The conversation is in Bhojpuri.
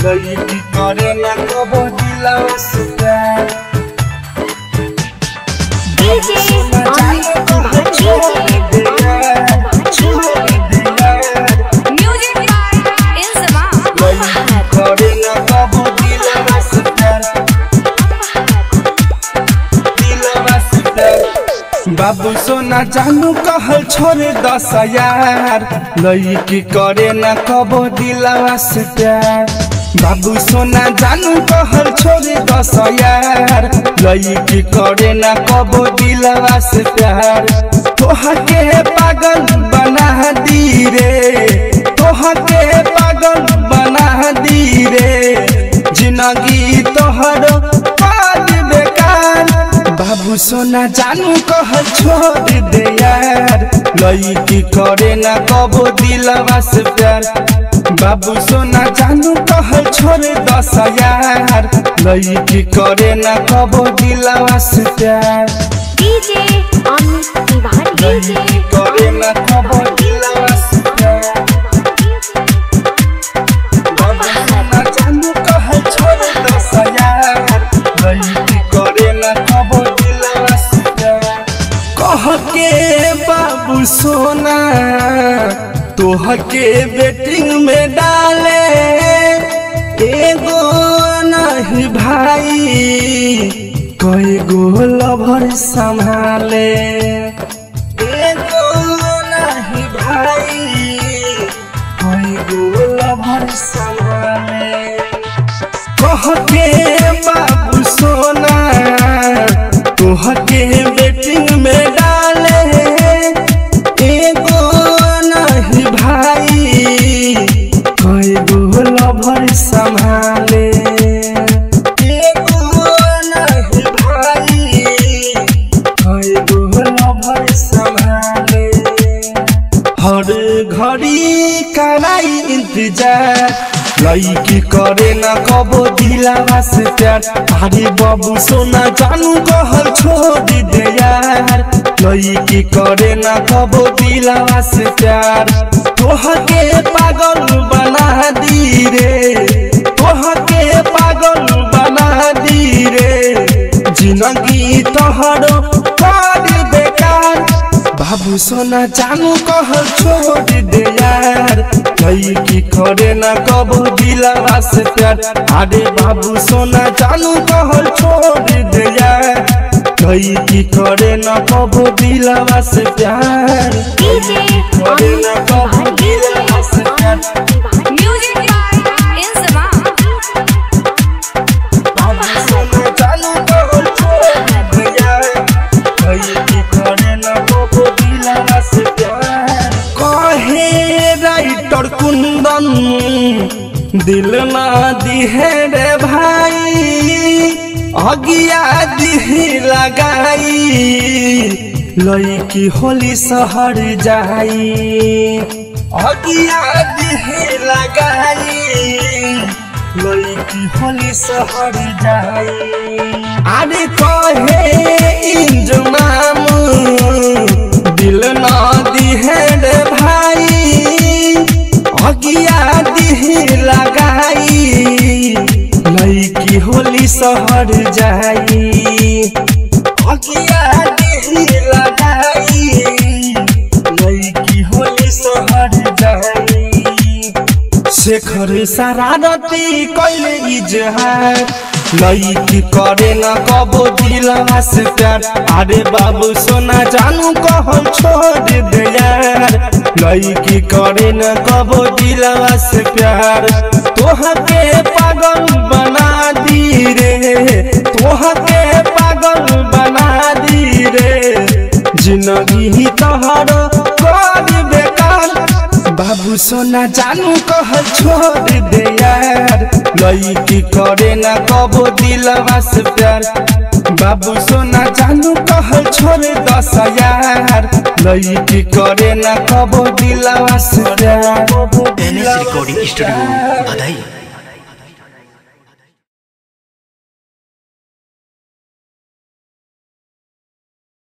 लड़की करे ना कबो दिलवा से प्यार DJ Amit Music by Ilzama. बाबू सोना जानू कहल छोड़े दस यार लड़की करे ना कबो दिलवा से प्यार बाबू सोना जानू कहल छोड़े दस यार लड़की करे ना कबो दिलवा से प्यार तोहा के पागल बना दी रे तोहा के पागल बना दी रे जिंदगी तोहर पाल बेकार बाबू सोना जानू कहल छोड़ दे यार लड़की करे ना कबो दिलवा से प्यार बाबू सोना जानू कहल छोड़ दस यार लड़की करे ना कबो दिलवा से प्यार DJ Amit Tiwari. लड़की करे ना कबो दिलवा से प्यार बाबू सोना जानू कहल छोड़ दस यार लड़की करे ना कबो दिलवा से प्यार कह के बाबू सोना तोह के बेटिंग में डाले एगो नहीं भाई कई गो लभर संभाले एगो नहीं भाई कई गो लभर संभाले कह के बाबू सोना तोह के बेटिंग में डाले एगो नहीं भाई कई गो लभर संभाले एगो नहीं भाई कई गो लभर संभाले हर घड़ी कराई इंतजार लड़की करे ना कबो दिलावा से प्यार अरे बाबू सोना जानू कहल छोड़ दे यार लड़की करे ना कबो दिलावा से प्यार तोह के पागल बना दी रे तोह के पागल बना दी रे जिंदगी तोहरो कर बेकार बाबू सोना जानू कहल छोड़ दे यार लड़की करे ना कबो दिलवा से प्यार अरे बाबू सोना जानू कहल छोड़ दे यार लड़की करे ना कबो दिलवा से प्यार DJ करे ना कबो Amit दिलवा से प्यार Tiwari. Music by Ilzama. बाबू सोना जानू कहल छोड़ दे यार लड़की करे ना कबो दिलवा से प्यार कहे राइटर कुंदन दिल ना दिहे रे भाई अगिया दिही लगाई लड़की होली शहर जाई अगिया दिही लगाई लड़की होली शहर जाई अरे कहे इंजमाम दिल ना दिहे रे भाई अगिया दिही लगाई लड़की होली शहर जाई अगिया दिही लगाई लड़की होली शहर जाई शेखर शरारती कैले इजहार लड़की करे ना कबो दिलवा से प्यार अरे बाबू सोना जानू कहल छोड़ दे यार लड़की करे ना कबो दिलवा से प्यार तोह के पागल बना दी रे तोह के पागल बना दी रे जिंदगी तोहर कर बेकार बाबू सोना जानू कहल छोड़ दे यार लड़की करे ना कबो दिलवा से प्यार बाबू सोना जानू कहल छोड़ दस यार लड़की करे ना कबो दिलवा से प्यार एन एस रिकॉर्डिंग स्टूडियो बधाई